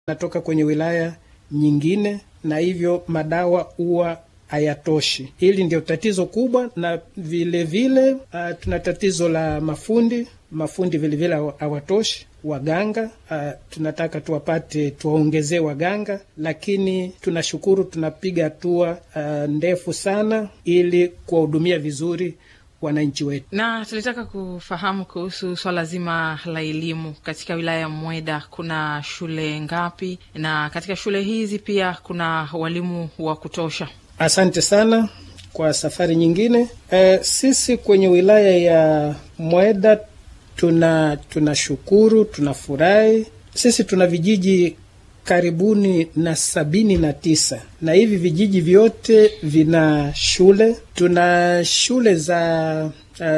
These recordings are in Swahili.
natoka kwenye wilaya nyingine, na hivyo madawa huwa hayatoshi. Hili ndio tatizo kubwa, na vilevile vile, uh, tuna tatizo la mafundi. Mafundi vilevile hawatoshi waganga uh, tunataka tuwapate, tuwaongezee waganga, lakini tunashukuru, tunapiga hatua uh, ndefu sana ili kuwahudumia vizuri wananchi wetu. Na tulitaka kufahamu kuhusu swala zima la elimu katika wilaya ya Mweda. Kuna shule ngapi, na katika shule hizi pia kuna walimu wa kutosha? Asante sana kwa safari nyingine. Uh, sisi kwenye wilaya ya Mweda tuna tunashukuru, tunafurahi. Sisi tuna vijiji karibuni na sabini na tisa na hivi vijiji vyote vina shule. Tuna shule za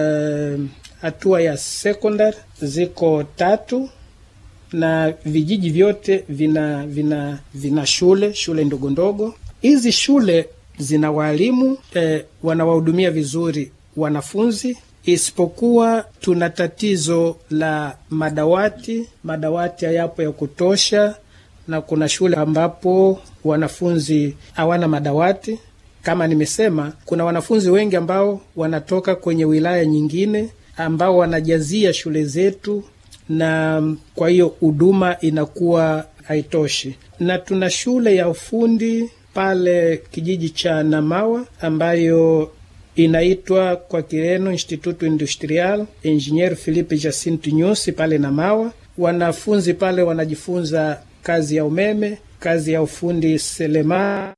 hatua uh, ya sekondari ziko tatu na vijiji vyote vina vina vina shule shule ndogo ndogo. Hizi shule zina waalimu eh, wanawahudumia vizuri wanafunzi isipokuwa tuna tatizo la madawati. Madawati hayapo ya kutosha, na kuna shule ambapo wanafunzi hawana madawati. Kama nimesema, kuna wanafunzi wengi ambao wanatoka kwenye wilaya nyingine ambao wanajazia shule zetu, na kwa hiyo huduma inakuwa haitoshi. Na tuna shule ya ufundi pale kijiji cha Namawa ambayo inaitwa kwa Kireno Instituto Industrial Engineer Philippe Jacinto Nyusi pale Namawa. Wanafunzi pale wanajifunza kazi ya umeme, kazi ya ufundi selemala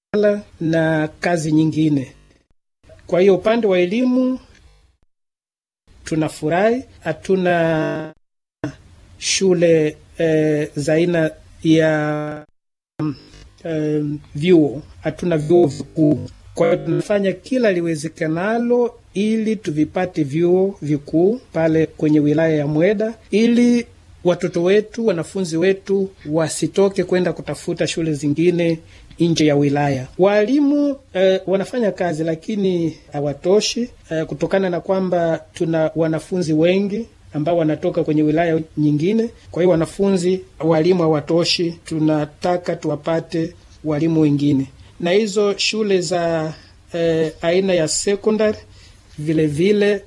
na kazi nyingine. Kwa hiyo upande wa elimu tunafurahi, hatuna shule eh, za aina ya eh, vyuo, hatuna vyuo vikuu kwa hiyo tunafanya kila liwezekanalo ili tuvipate vyuo vikuu pale kwenye wilaya ya Mweda ili watoto wetu, wanafunzi wetu wasitoke kwenda kutafuta shule zingine nje ya wilaya. Waalimu eh, wanafanya kazi lakini hawatoshi eh, kutokana na kwamba tuna wanafunzi wengi ambao wanatoka kwenye wilaya nyingine. Kwa hiyo wanafunzi, walimu hawatoshi, tunataka tuwapate walimu wengine na hizo shule za eh, aina ya sekondari vilevile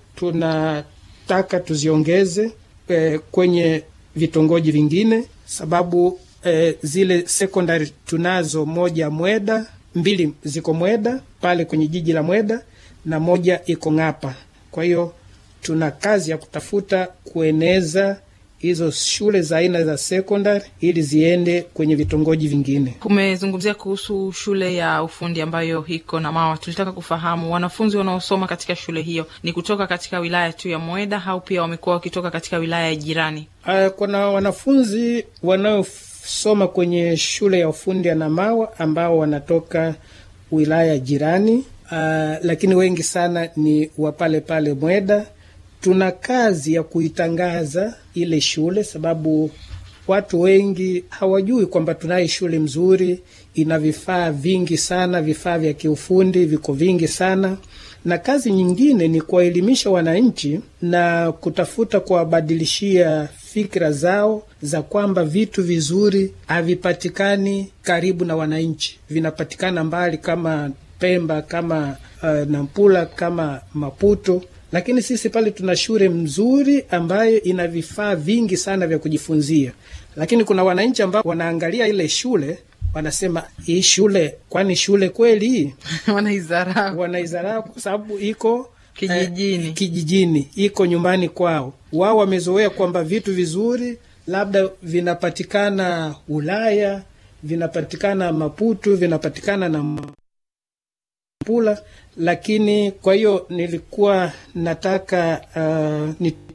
tunataka tuziongeze eh, kwenye vitongoji vingine, sababu eh, zile sekondari tunazo moja Mweda, mbili ziko Mweda pale kwenye jiji la Mweda na moja iko Ng'apa. Kwa hiyo tuna kazi ya kutafuta kueneza hizo shule za aina za sekondari ili ziende kwenye vitongoji vingine. Kumezungumzia kuhusu shule ya ufundi ambayo iko Namawa. Tulitaka kufahamu wanafunzi wanaosoma katika shule hiyo ni kutoka katika wilaya tu ya Mweda au pia wamekuwa wakitoka katika wilaya ya jirani? Uh, kuna wanafunzi wanaosoma kwenye shule ya ufundi ya Namawa ambao wanatoka wilaya jirani, uh, lakini wengi sana ni wa pale pale Mweda. Tuna kazi ya kuitangaza ile shule, sababu watu wengi hawajui kwamba tunaye shule mzuri, ina vifaa vingi sana, vifaa vya kiufundi viko vingi sana. Na kazi nyingine ni kuwaelimisha wananchi na kutafuta kuwabadilishia fikra zao za kwamba vitu vizuri havipatikani karibu na wananchi, vinapatikana mbali, kama Pemba, kama uh, Nampula, kama Maputo lakini sisi pale tuna shule mzuri ambayo ina vifaa vingi sana vya kujifunzia, lakini kuna wananchi ambao wanaangalia ile shule wanasema, hii shule kwani shule kweli hii? Wanaizarau, wanaizarau kwa sababu iko kijijini, eh, kijijini iko nyumbani kwao. Wao wamezoea kwamba vitu vizuri labda vinapatikana Ulaya, vinapatikana Maputo, vinapatikana na pula lakini kwa hiyo nilikuwa nataka uh,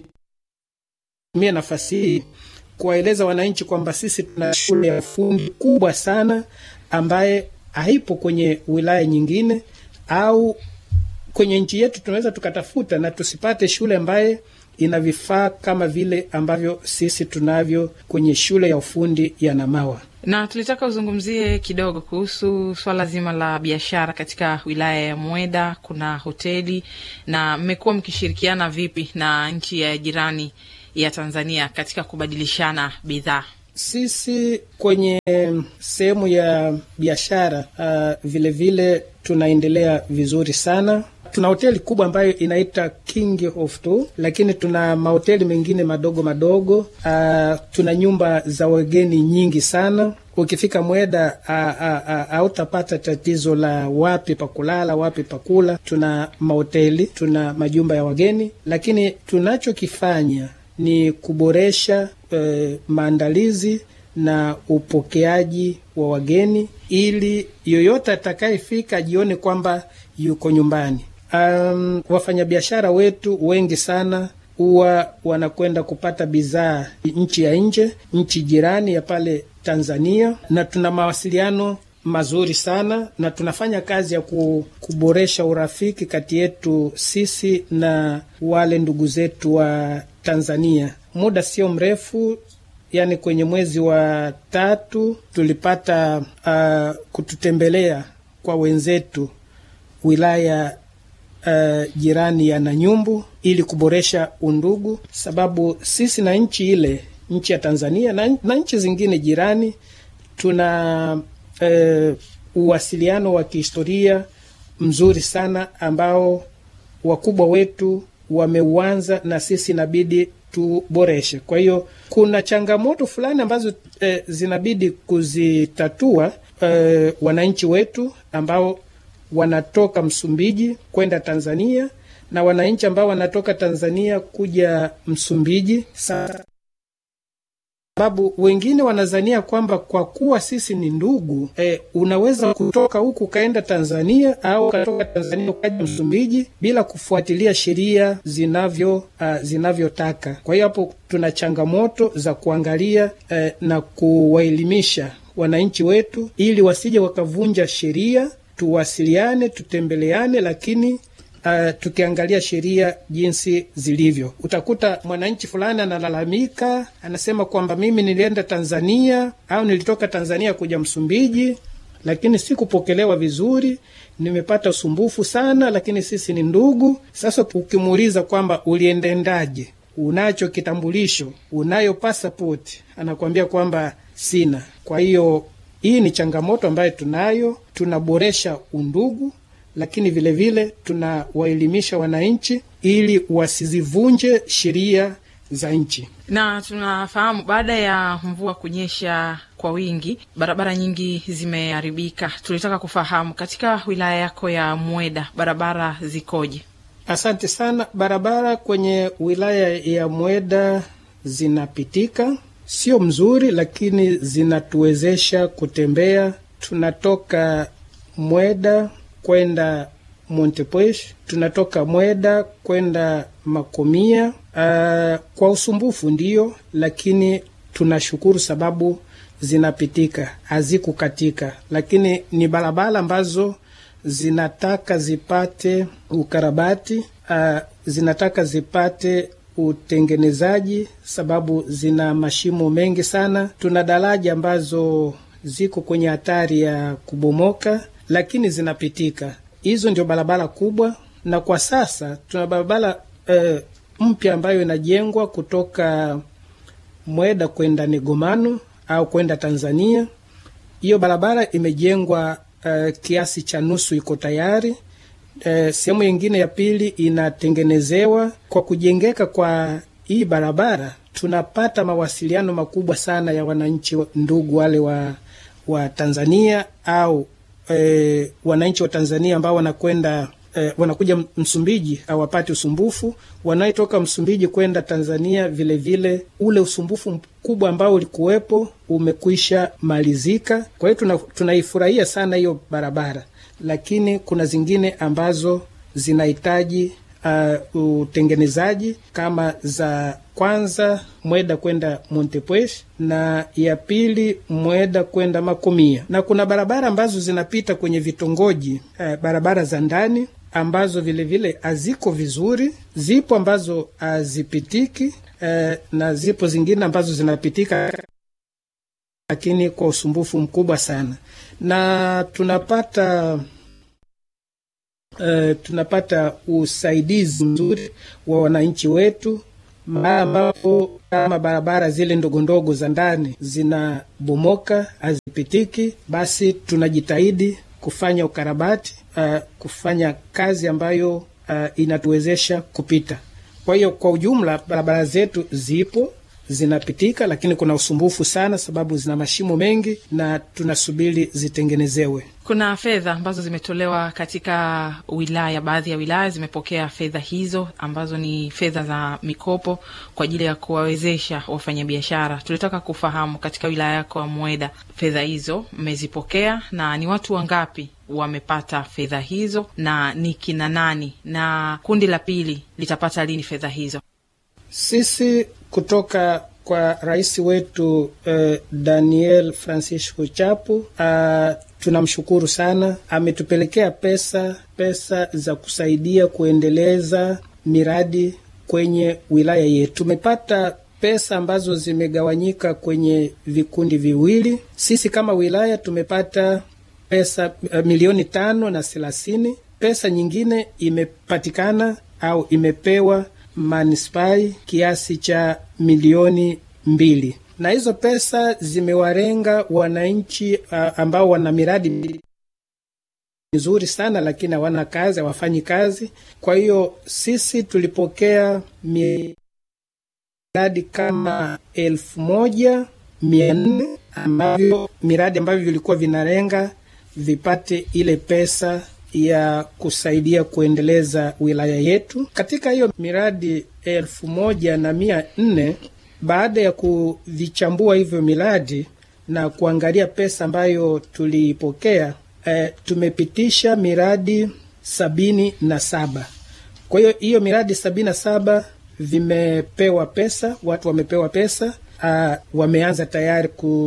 nitumie nafasi hii kuwaeleza wananchi kwamba sisi tuna shule ya ufundi kubwa sana ambaye haipo kwenye wilaya nyingine au kwenye nchi yetu. Tunaweza tukatafuta na tusipate shule ambaye ina vifaa kama vile ambavyo sisi tunavyo kwenye shule ya ufundi ya Namawa na tulitaka uzungumzie kidogo kuhusu swala zima la biashara katika wilaya ya Mweda. Kuna hoteli na mmekuwa mkishirikiana vipi na nchi ya jirani ya Tanzania katika kubadilishana bidhaa? sisi kwenye sehemu ya biashara uh, vile vile tunaendelea vizuri sana. Tuna hoteli kubwa ambayo inaita King of Two, lakini tuna mahoteli mengine madogo madogo. Uh, tuna nyumba za wageni nyingi sana. Ukifika Mweda hautapata tatizo la wapi pa kulala, wapi pa kula. Tuna mahoteli, tuna majumba ya wageni, lakini tunachokifanya ni kuboresha eh, maandalizi na upokeaji wa wageni ili yoyote atakayefika ajione kwamba yuko nyumbani. Um, wafanyabiashara wetu wengi sana huwa wanakwenda kupata bidhaa nchi ya nje, nchi jirani ya pale Tanzania, na tuna mawasiliano mazuri sana na tunafanya kazi ya kuboresha urafiki kati yetu sisi na wale ndugu zetu wa Tanzania. Muda sio mrefu yani kwenye mwezi wa tatu tulipata uh, kututembelea kwa wenzetu wilaya uh, jirani ya Nanyumbu ili kuboresha undugu, sababu sisi na nchi ile, nchi ya Tanzania na, na nchi zingine jirani tuna uh, uwasiliano wa kihistoria mzuri sana ambao wakubwa wetu wameuanza na sisi inabidi tuboreshe. Kwa hiyo kuna changamoto fulani ambazo eh, zinabidi kuzitatua eh, wananchi wetu ambao wanatoka Msumbiji kwenda Tanzania na wananchi ambao wanatoka Tanzania kuja Msumbiji sasa sababu wengine wanazania kwamba kwa kuwa sisi ni ndugu eh, unaweza kutoka huku ukaenda Tanzania au ukatoka Tanzania ukaja Msumbiji bila kufuatilia sheria zinavyo uh, zinavyotaka. Kwa hiyo hapo tuna changamoto za kuangalia eh, na kuwaelimisha wananchi wetu ili wasije wakavunja sheria. Tuwasiliane, tutembeleane, lakini Uh, tukiangalia sheria jinsi zilivyo, utakuta mwananchi fulani analalamika, anasema kwamba mimi nilienda Tanzania au nilitoka Tanzania kuja Msumbiji, lakini sikupokelewa vizuri, nimepata usumbufu sana, lakini sisi ni ndugu. Sasa ukimuuliza kwamba uliendendaje, unacho kitambulisho, unayo pasipoti, anakuambia kwamba sina. Kwa hiyo hii ni changamoto ambayo tunayo, tunaboresha undugu lakini vilevile vile, tunawaelimisha wananchi ili wasizivunje sheria za nchi. Na tunafahamu baada ya mvua kunyesha kwa wingi, barabara nyingi zimeharibika. Tulitaka kufahamu katika wilaya yako ya Mweda barabara zikoje? Asante sana. Barabara kwenye wilaya ya Mweda zinapitika, sio mzuri, lakini zinatuwezesha kutembea. Tunatoka Mweda kwenda Montepuez, tunatoka Mweda kwenda Makomia. Uh, kwa usumbufu ndiyo, lakini tunashukuru sababu zinapitika, hazikukatika, lakini ni barabara ambazo zinataka zipate ukarabati, uh, zinataka zipate utengenezaji, sababu zina mashimo mengi sana. Tuna daraja ambazo ziko kwenye hatari ya kubomoka lakini zinapitika. Hizo ndio barabara kubwa, na kwa sasa tuna barabara e, mpya ambayo inajengwa kutoka Mweda kwenda Negomano au kwenda Tanzania. Hiyo barabara imejengwa e, kiasi cha nusu iko tayari. E, sehemu nyingine ya pili inatengenezewa. Kwa kujengeka kwa hii barabara, tunapata mawasiliano makubwa sana ya wananchi ndugu wale wa, wa Tanzania au E, wananchi wa Tanzania ambao wanakwenda e, wanakuja Msumbiji hawapati usumbufu. Wanaotoka Msumbiji kwenda Tanzania vilevile vile, ule usumbufu mkubwa ambao ulikuwepo umekwisha malizika. Kwa hiyo tunaifurahia sana hiyo barabara, lakini kuna zingine ambazo zinahitaji uh, utengenezaji kama za kwanza Mweda kwenda Montepuez na ya pili Mweda kwenda Makomia, na kuna barabara ambazo zinapita kwenye vitongoji eh, barabara za ndani ambazo vilevile haziko vizuri. Zipo ambazo hazipitiki eh, na zipo zingine ambazo zinapitika, lakini kwa usumbufu mkubwa sana, na tunapata Uh, tunapata usaidizi mzuri wa wananchi wetu, mahala ambapo kama barabara zile ndogo ndogo za ndani zinabomoka hazipitiki, basi tunajitahidi kufanya ukarabati uh, kufanya kazi ambayo uh, inatuwezesha kupita. Kwa hiyo kwa ujumla barabara zetu zipo zinapitika, lakini kuna usumbufu sana, sababu zina mashimo mengi na tunasubiri zitengenezewe. Kuna fedha ambazo zimetolewa katika wilaya, baadhi ya wilaya zimepokea fedha hizo ambazo ni fedha za mikopo kwa ajili ya kuwawezesha wafanyabiashara. Tulitaka kufahamu katika wilaya yako ya Mweda, fedha hizo mmezipokea na ni watu wangapi wamepata fedha hizo na ni kina nani, na kundi la pili litapata lini fedha hizo? Sisi kutoka kwa rais wetu uh, Daniel Francisco Chapo uh, tunamshukuru sana, ametupelekea pesa pesa za kusaidia kuendeleza miradi kwenye wilaya yetu. Tumepata pesa ambazo zimegawanyika kwenye vikundi viwili. Sisi kama wilaya tumepata pesa uh, milioni tano na thelathini. Pesa nyingine imepatikana au imepewa manispai kiasi cha milioni mbili, na hizo pesa zimewarenga wananchi uh, ambao wana miradi mizuri sana, lakini hawana kazi, hawafanyi kazi. Kwa hiyo sisi tulipokea miradi kama elfu moja mia nne ambavyo miradi ambavyo vilikuwa vinarenga vipate ile pesa ya kusaidia kuendeleza wilaya yetu. Katika hiyo miradi elfu moja na mia nne baada ya kuvichambua hivyo miradi na kuangalia pesa ambayo tuliipokea, e, tumepitisha miradi sabini na saba. Kwa hiyo hiyo miradi sabini na saba vimepewa pesa, watu wamepewa pesa a, wameanza tayari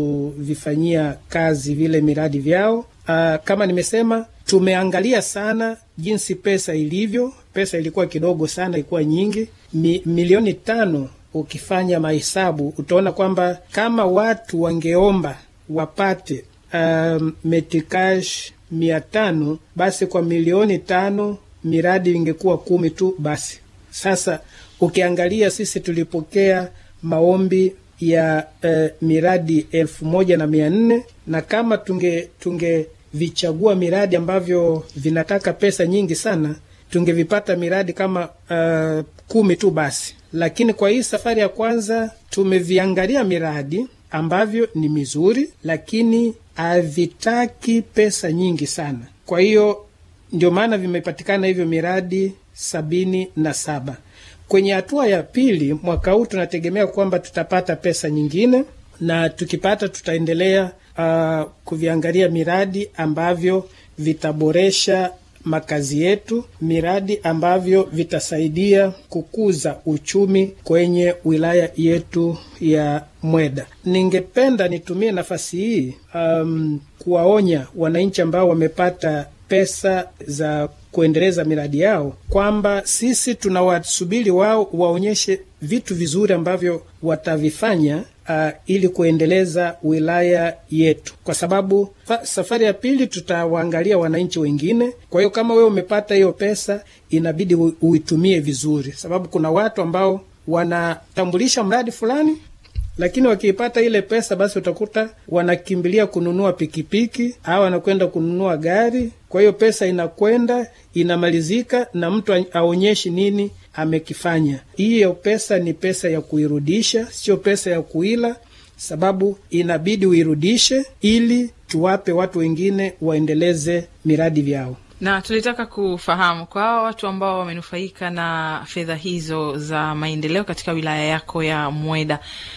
kuvifanyia kazi vile miradi vyao. A, kama nimesema tumeangalia sana jinsi pesa ilivyo. Pesa ilikuwa kidogo sana, ilikuwa nyingi Mi, milioni tano. Ukifanya mahesabu utaona kwamba kama watu wangeomba wapate um, metikash mia tano, basi kwa milioni tano miradi ingekuwa kumi tu. Basi sasa ukiangalia sisi tulipokea maombi ya uh, miradi elfu moja na mia nne na kama tunge tunge vichagua miradi ambavyo vinataka pesa nyingi sana, tungevipata miradi kama uh, kumi tu basi. Lakini kwa hii safari ya kwanza tumeviangalia miradi ambavyo ni mizuri, lakini havitaki pesa nyingi sana. Kwa hiyo ndio maana vimepatikana hivyo miradi sabini na saba. Kwenye hatua ya pili mwaka huu tunategemea kwamba tutapata pesa nyingine, na tukipata tutaendelea Uh, kuviangalia miradi ambavyo vitaboresha makazi yetu, miradi ambavyo vitasaidia kukuza uchumi kwenye wilaya yetu ya Mweda. Ningependa nitumie nafasi hii um, kuwaonya wananchi ambao wamepata pesa za kuendeleza miradi yao kwamba sisi tunawasubiri wao waonyeshe vitu vizuri ambavyo watavifanya uh, ili kuendeleza wilaya yetu, kwa sababu fa, safari ya pili tutawaangalia wananchi wengine. Kwa hiyo kama wewe umepata hiyo pesa, inabidi uitumie vizuri, sababu kuna watu ambao wanatambulisha mradi fulani lakini wakiipata ile pesa basi utakuta wanakimbilia kununua pikipiki au wanakwenda kununua gari. Kwa hiyo pesa inakwenda inamalizika, na mtu aonyeshi nini amekifanya. Hiyo pesa ni pesa ya kuirudisha, sio pesa ya kuila, sababu inabidi uirudishe ili tuwape watu wengine waendeleze miradi vyao na tulitaka kufahamu kwa hawa watu ambao wamenufaika na fedha hizo za maendeleo katika wilaya yako ya Mweda,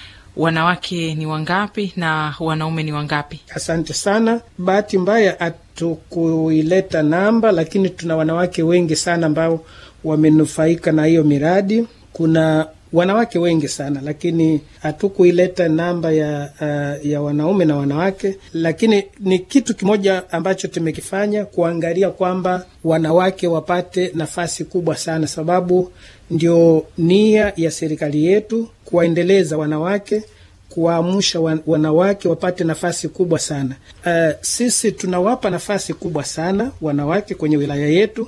wanawake ni wangapi na wanaume ni wangapi? Asante sana. Bahati mbaya hatukuileta namba, lakini tuna wanawake wengi sana ambao wamenufaika na hiyo miradi. Kuna wanawake wengi sana lakini hatukuileta namba ya, uh, ya wanaume na wanawake, lakini ni kitu kimoja ambacho tumekifanya kuangalia kwamba wanawake wapate nafasi kubwa sana, sababu ndio nia ya serikali yetu kuwaendeleza wanawake kuwaamsha wanawake wapate nafasi kubwa sana. Uh, sisi tunawapa nafasi kubwa sana wanawake kwenye wilaya yetu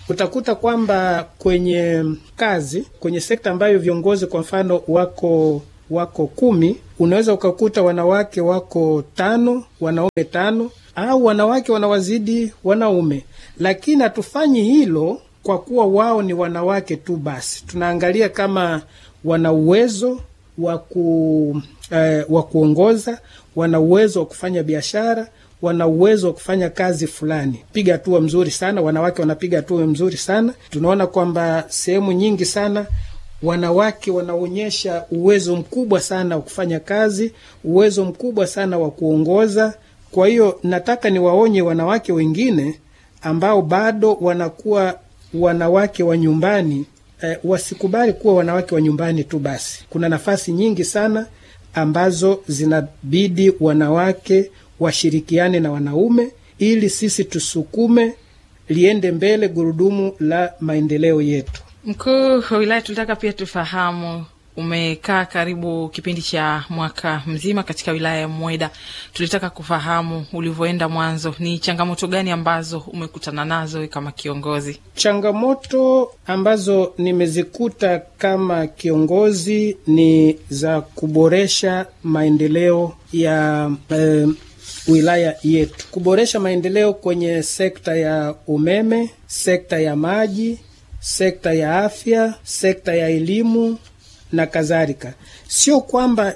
utakuta kwamba kwenye kazi, kwenye sekta ambayo viongozi kwa mfano wako wako kumi, unaweza ukakuta wanawake wako tano, wanaume tano, au wanawake wanawazidi wanaume, lakini hatufanyi hilo kwa kuwa wao ni wanawake tu basi. Tunaangalia kama wana uwezo wa ku eh, wa kuongoza, wana uwezo wa kufanya biashara, wana uwezo wa kufanya kazi fulani. Piga hatua mzuri sana, wanawake wanapiga hatua mzuri sana. Tunaona kwamba sehemu nyingi sana wanawake wanaonyesha uwezo mkubwa sana wa kufanya kazi, uwezo mkubwa sana wa kuongoza. Kwa hiyo nataka niwaonye wanawake wengine ambao bado wanakuwa wanawake wa nyumbani eh, wasikubali kuwa wanawake wa nyumbani tu basi. Kuna nafasi nyingi sana ambazo zinabidi wanawake washirikiane na wanaume ili sisi tusukume liende mbele gurudumu la maendeleo yetu. Mkuu wa wilaya, tulitaka pia tufahamu, umekaa karibu kipindi cha mwaka mzima katika wilaya ya Mweda. Tulitaka kufahamu ulivyoenda mwanzo, ni changamoto gani ambazo umekutana nazo kama kiongozi? Changamoto ambazo nimezikuta kama kiongozi ni za kuboresha maendeleo ya eh, wilaya yetu, kuboresha maendeleo kwenye sekta ya umeme, sekta ya maji, sekta ya afya, sekta ya elimu na kadhalika. Sio kwamba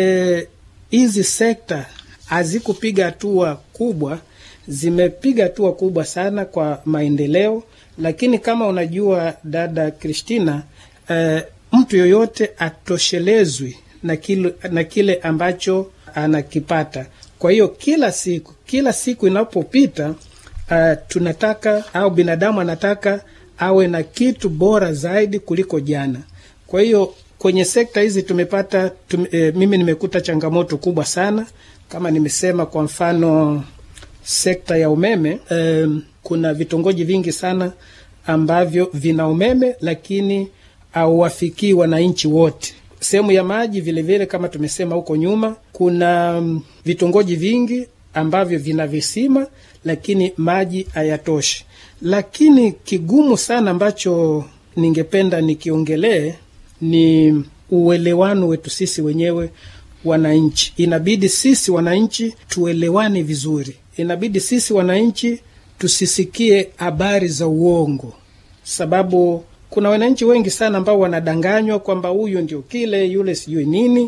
hizi e, sekta hazikupiga hatua kubwa, zimepiga hatua kubwa sana kwa maendeleo, lakini kama unajua dada Kristina, e, mtu yoyote atoshelezwi na kile, na kile ambacho anakipata. Kwa hiyo kila siku kila siku inapopita, uh, tunataka au binadamu anataka awe na kitu bora zaidi kuliko jana. Kwa hiyo kwenye sekta hizi tumepata tum, e, mimi nimekuta changamoto kubwa sana, kama nimesema, kwa mfano sekta ya umeme e, kuna vitongoji vingi sana ambavyo vina umeme lakini hauwafikii wananchi wote. Sehemu ya maji vilevile vile, kama tumesema huko nyuma, kuna vitongoji vingi ambavyo vina visima lakini maji hayatoshi. Lakini kigumu sana ambacho ningependa nikiongelee ni uelewano wetu sisi wenyewe wananchi. Inabidi sisi wananchi tuelewane vizuri, inabidi sisi wananchi tusisikie habari za uongo, sababu kuna wananchi wengi sana ambao wanadanganywa kwamba huyu ndio kile, yule sijui nini,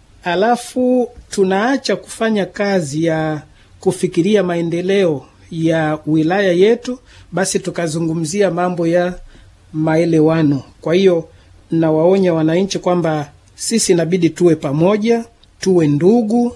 alafu tunaacha kufanya kazi ya kufikiria maendeleo ya wilaya yetu, basi tukazungumzia mambo ya maelewano. Kwa hiyo nawaonya wananchi kwamba sisi inabidi tuwe pamoja, tuwe ndugu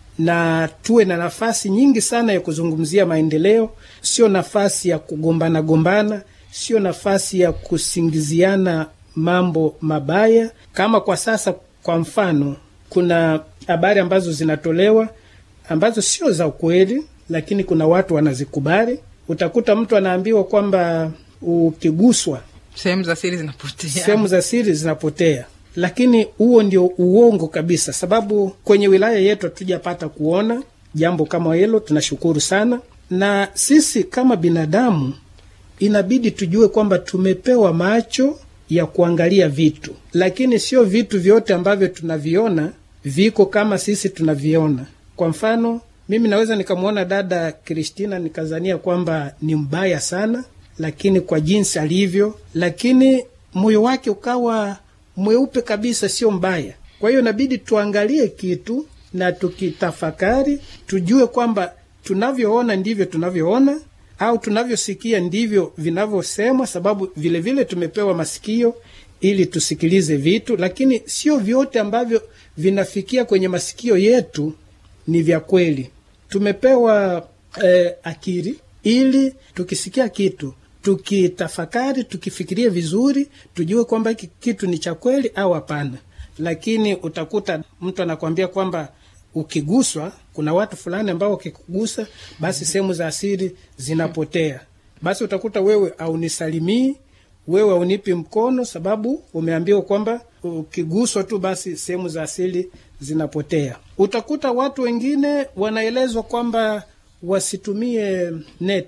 na tuwe na nafasi nyingi sana ya kuzungumzia maendeleo, sio nafasi ya kugombana gombana, sio nafasi ya kusingiziana mambo mabaya. Kama kwa sasa, kwa mfano, kuna habari ambazo zinatolewa ambazo sio za ukweli, lakini kuna watu wanazikubali. Utakuta mtu anaambiwa kwamba ukiguswa sehemu za siri zinapotea, sehemu za siri zinapotea, lakini huo ndio uongo kabisa, sababu kwenye wilaya yetu hatujapata kuona jambo kama hilo. Tunashukuru sana, na sisi kama binadamu inabidi tujue kwamba tumepewa macho ya kuangalia vitu, lakini sio vitu vyote ambavyo tunaviona viko kama sisi tunaviona. Kwa mfano, mimi naweza nikamwona dada Kristina nikazania kwamba ni mbaya sana, lakini kwa jinsi alivyo, lakini moyo wake ukawa mweupe kabisa, sio mbaya. Kwa hiyo inabidi tuangalie kitu na tukitafakari, tujue kwamba tunavyoona ndivyo tunavyoona au tunavyosikia ndivyo vinavyosemwa, sababu vilevile vile tumepewa masikio ili tusikilize vitu, lakini sio vyote ambavyo vinafikia kwenye masikio yetu ni vya kweli. Tumepewa eh, akili ili tukisikia kitu tukitafakari, tukifikiria vizuri, tujue kwamba hiki kitu ni cha kweli au hapana. Lakini utakuta mtu anakwambia kwamba ukiguswa, kuna watu fulani ambao wakikugusa, basi sehemu za asili zinapotea. Basi utakuta wewe aunisalimii, wewe aunipi mkono, sababu umeambiwa kwamba ukiguswa tu basi sehemu za asili zinapotea. Utakuta watu wengine wanaelezwa kwamba wasitumie neti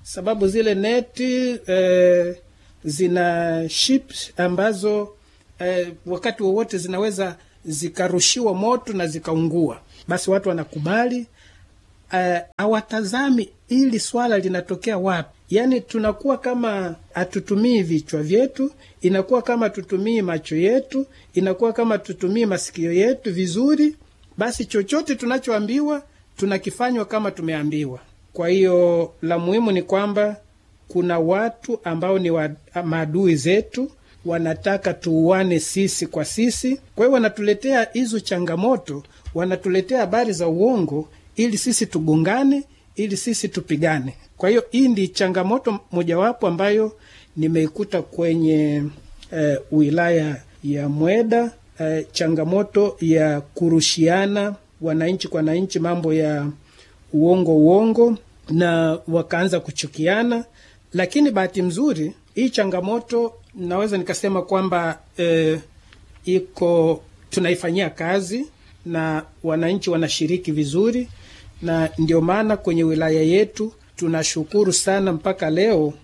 sababu zile neti eh, zina chips ambazo eh, wakati wowote zinaweza zikarushiwa moto na zikaungua. Basi watu wanakubali hawatazami uh, ili swala linatokea wapi. Yaani tunakuwa kama hatutumii vichwa vyetu, inakuwa kama tutumii macho yetu, inakuwa kama tutumii masikio yetu vizuri. Basi chochote tunachoambiwa tunakifanywa kama tumeambiwa. Kwa hiyo la muhimu ni kwamba kuna watu ambao ni wa, maadui zetu wanataka tuuane sisi kwa sisi. Kwa hiyo wanatuletea hizo changamoto, wanatuletea habari za uongo ili sisi tugongane, ili sisi tupigane. Kwa hiyo hii ndi changamoto mojawapo ambayo nimeikuta kwenye eh, wilaya ya Mweda eh, changamoto ya kurushiana wananchi kwa wananchi, mambo ya uongo uongo, na wakaanza kuchukiana. Lakini bahati mzuri hii changamoto naweza nikasema kwamba eh, iko tunaifanyia kazi na wananchi wanashiriki vizuri, na ndio maana kwenye wilaya yetu tunashukuru sana mpaka leo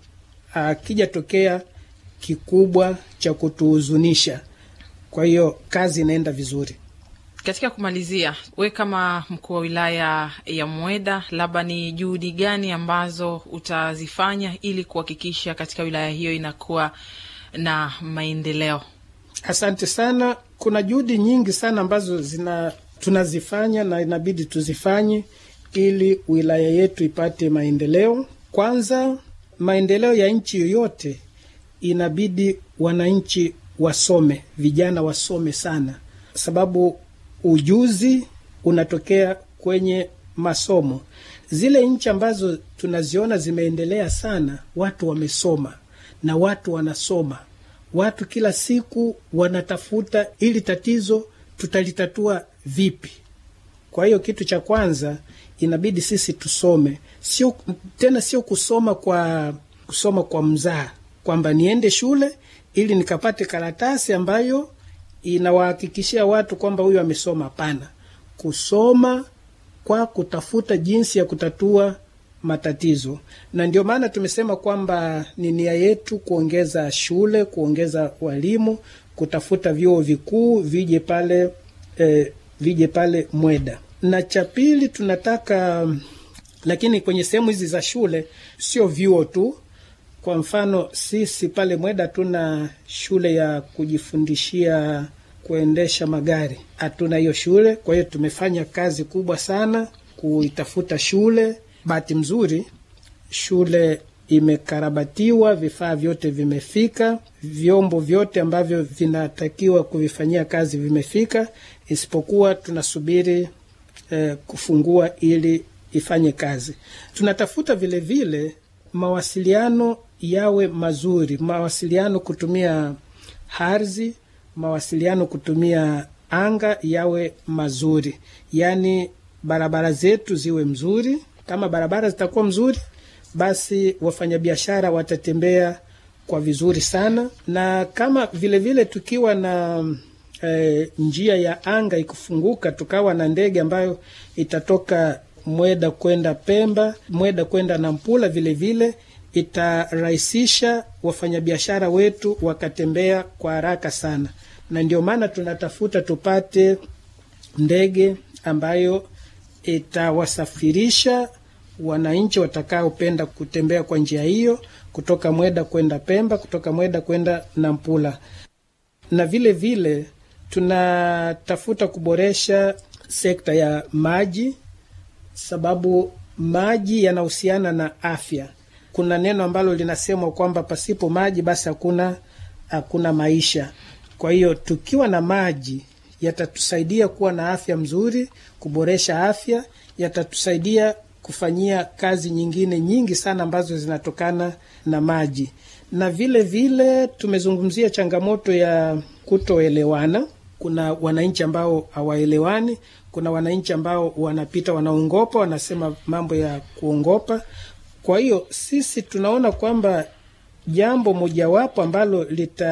akijatokea kikubwa cha kutuhuzunisha. Kwa hiyo kazi inaenda vizuri. Katika kumalizia, we kama mkuu wa wilaya ya Mweda, labda ni juhudi gani ambazo utazifanya ili kuhakikisha katika wilaya hiyo inakuwa na maendeleo? Asante sana. Kuna juhudi nyingi sana ambazo zina tunazifanya na inabidi tuzifanye ili wilaya yetu ipate maendeleo. Kwanza, maendeleo ya nchi yoyote inabidi wananchi wasome, vijana wasome sana, sababu ujuzi unatokea kwenye masomo. Zile nchi ambazo tunaziona zimeendelea sana, watu wamesoma na watu wanasoma, watu kila siku wanatafuta ili tatizo tutalitatua vipi. Kwa hiyo kitu cha kwanza inabidi sisi tusome, sio tena, sio kusoma kwa kusoma kwa mzaa, kwamba niende shule ili nikapate karatasi ambayo inawahakikishia watu kwamba huyu amesoma. Hapana, kusoma kwa kutafuta jinsi ya kutatua matatizo, na ndio maana tumesema kwamba ni nia yetu kuongeza shule, kuongeza walimu, kutafuta vyuo vikuu vije pale eh, vije pale Mweda. Na cha pili tunataka, lakini kwenye sehemu hizi za shule sio vyuo tu. Kwa mfano sisi pale Mweda tuna shule ya kujifundishia kuendesha magari, hatuna hiyo shule. Kwa hiyo tumefanya kazi kubwa sana kuitafuta shule. Bahati mzuri shule imekarabatiwa, vifaa vyote vimefika, vyombo vyote ambavyo vinatakiwa kuvifanyia kazi vimefika, isipokuwa tunasubiri eh, kufungua ili ifanye kazi. Tunatafuta vilevile vile, mawasiliano yawe mazuri, mawasiliano kutumia ardhi, mawasiliano kutumia anga yawe mazuri, yaani barabara zetu ziwe mzuri. Kama barabara zitakuwa mzuri, basi wafanyabiashara watatembea kwa vizuri sana, na kama vilevile vile tukiwa na e, njia ya anga ikufunguka, tukawa na ndege ambayo itatoka Mweda kwenda Pemba, Mweda kwenda Nampula, vilevile itarahisisha wafanyabiashara wetu wakatembea kwa haraka sana, na ndio maana tunatafuta tupate ndege ambayo itawasafirisha wananchi watakaopenda kutembea kwa njia hiyo kutoka Mweda kwenda Pemba, kutoka Mweda kwenda Nampula. Na vile vile tunatafuta kuboresha sekta ya maji, sababu maji yanahusiana na afya. Kuna neno ambalo linasemwa kwamba pasipo maji basi hakuna hakuna maisha. Kwa hiyo tukiwa na maji yatatusaidia kuwa na afya mzuri, kuboresha afya, yatatusaidia kufanyia kazi nyingine nyingi sana ambazo zinatokana na maji. Na vile vile tumezungumzia changamoto ya kutoelewana. Kuna wananchi ambao hawaelewani, kuna wananchi ambao wanapita wanaongopa, wanasema mambo ya kuongopa. Kwa hiyo sisi tunaona kwamba jambo mojawapo ambalo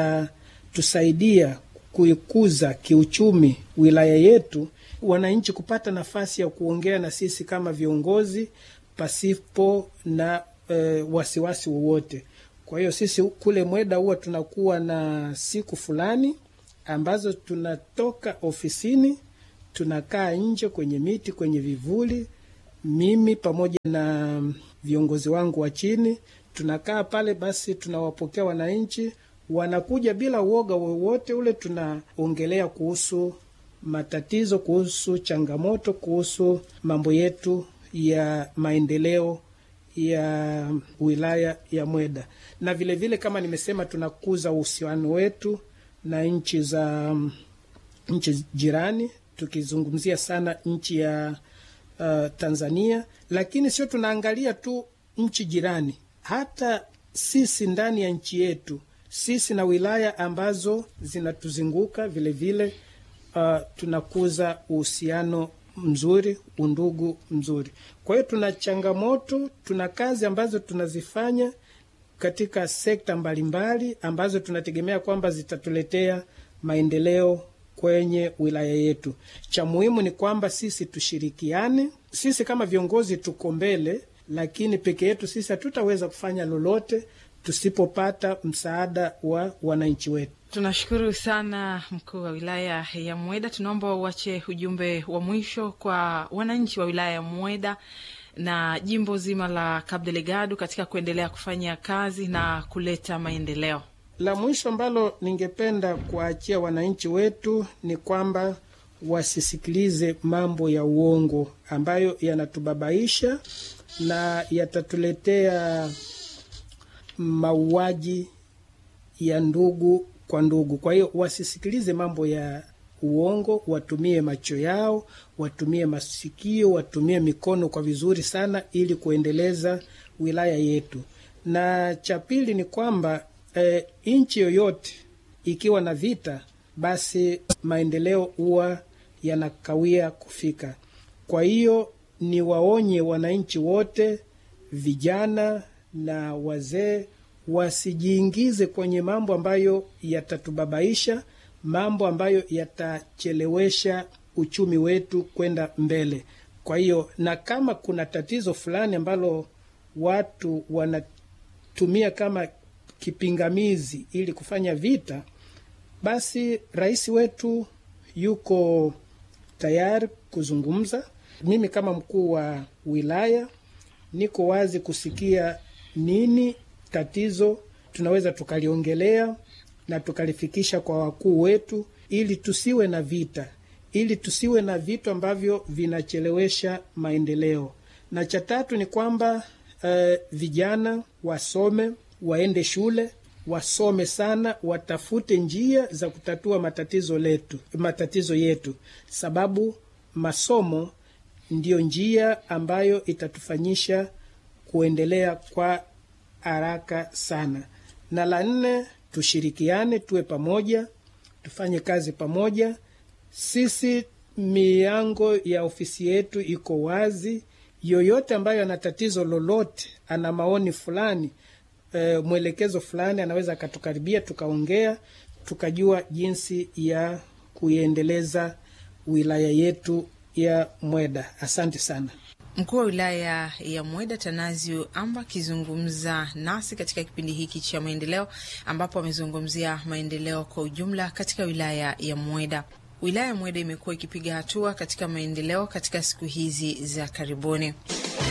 litatusaidia kuikuza kiuchumi wilaya yetu, wananchi kupata nafasi ya kuongea na sisi kama viongozi pasipo na e, wasiwasi wowote. Kwa hiyo sisi kule Mweda huwa tunakuwa na siku fulani ambazo tunatoka ofisini tunakaa nje kwenye miti, kwenye vivuli, mimi pamoja na viongozi wangu wa chini tunakaa pale, basi tunawapokea wananchi, wanakuja bila uoga wowote ule. Tunaongelea kuhusu matatizo, kuhusu changamoto, kuhusu mambo yetu ya maendeleo ya wilaya ya Mweda, na vilevile vile, kama nimesema, tunakuza uhusiano wetu na nchi za nchi jirani, tukizungumzia sana nchi ya uh, Tanzania, lakini sio tunaangalia tu nchi jirani, hata sisi ndani ya nchi yetu, sisi na wilaya ambazo zinatuzunguka vilevile, uh, tunakuza uhusiano mzuri, undugu mzuri. Kwa hiyo tuna changamoto, tuna kazi ambazo tunazifanya katika sekta mbalimbali ambazo tunategemea kwamba zitatuletea maendeleo kwenye wilaya yetu. Cha muhimu ni kwamba sisi tushirikiane. Sisi kama viongozi tuko mbele, lakini peke yetu sisi hatutaweza kufanya lolote tusipopata msaada wa wananchi wetu. Tunashukuru sana mkuu wa wilaya ya Mweda. Tunaomba uache ujumbe wa mwisho kwa wananchi wa wilaya ya Mweda na jimbo zima la Cabo Delgado katika kuendelea kufanya kazi na kuleta maendeleo. La mwisho ambalo ningependa kuwaachia wananchi wetu ni kwamba wasisikilize mambo ya uongo ambayo yanatubabaisha na yatatuletea mauaji ya ndugu kwa ndugu. Kwa hiyo wasisikilize mambo ya uongo, watumie macho yao, watumie masikio, watumie mikono kwa vizuri sana, ili kuendeleza wilaya yetu. Na cha pili ni kwamba e, nchi yoyote ikiwa na vita, basi maendeleo huwa yanakawia kufika. Kwa hiyo ni waonye wananchi wote, vijana na wazee wasijiingize kwenye mambo ambayo yatatubabaisha, mambo ambayo yatachelewesha uchumi wetu kwenda mbele. Kwa hiyo, na kama kuna tatizo fulani ambalo watu wanatumia kama kipingamizi ili kufanya vita, basi rais wetu yuko tayari kuzungumza. Mimi kama mkuu wa wilaya niko wazi kusikia nini tatizo tunaweza tukaliongelea na tukalifikisha kwa wakuu wetu, ili tusiwe na vita, ili tusiwe na vitu ambavyo vinachelewesha maendeleo. Na cha tatu ni kwamba eh, vijana wasome, waende shule, wasome sana, watafute njia za kutatua matatizo letu, matatizo yetu, sababu masomo ndiyo njia ambayo itatufanyisha kuendelea kwa haraka sana. Na la nne, tushirikiane, tuwe pamoja, tufanye kazi pamoja. Sisi milango ya ofisi yetu iko wazi. Yoyote ambayo ana tatizo lolote, ana maoni fulani, e, mwelekezo fulani, anaweza akatukaribia, tukaongea, tukajua jinsi ya kuiendeleza wilaya yetu ya Mweda. Asante sana. Mkuu wa wilaya ya Mweda Tanazio Amba akizungumza nasi katika kipindi hiki cha maendeleo, ambapo amezungumzia maendeleo kwa ujumla katika wilaya ya Mweda. Wilaya ya Mweda imekuwa ikipiga hatua katika maendeleo katika siku hizi za karibuni.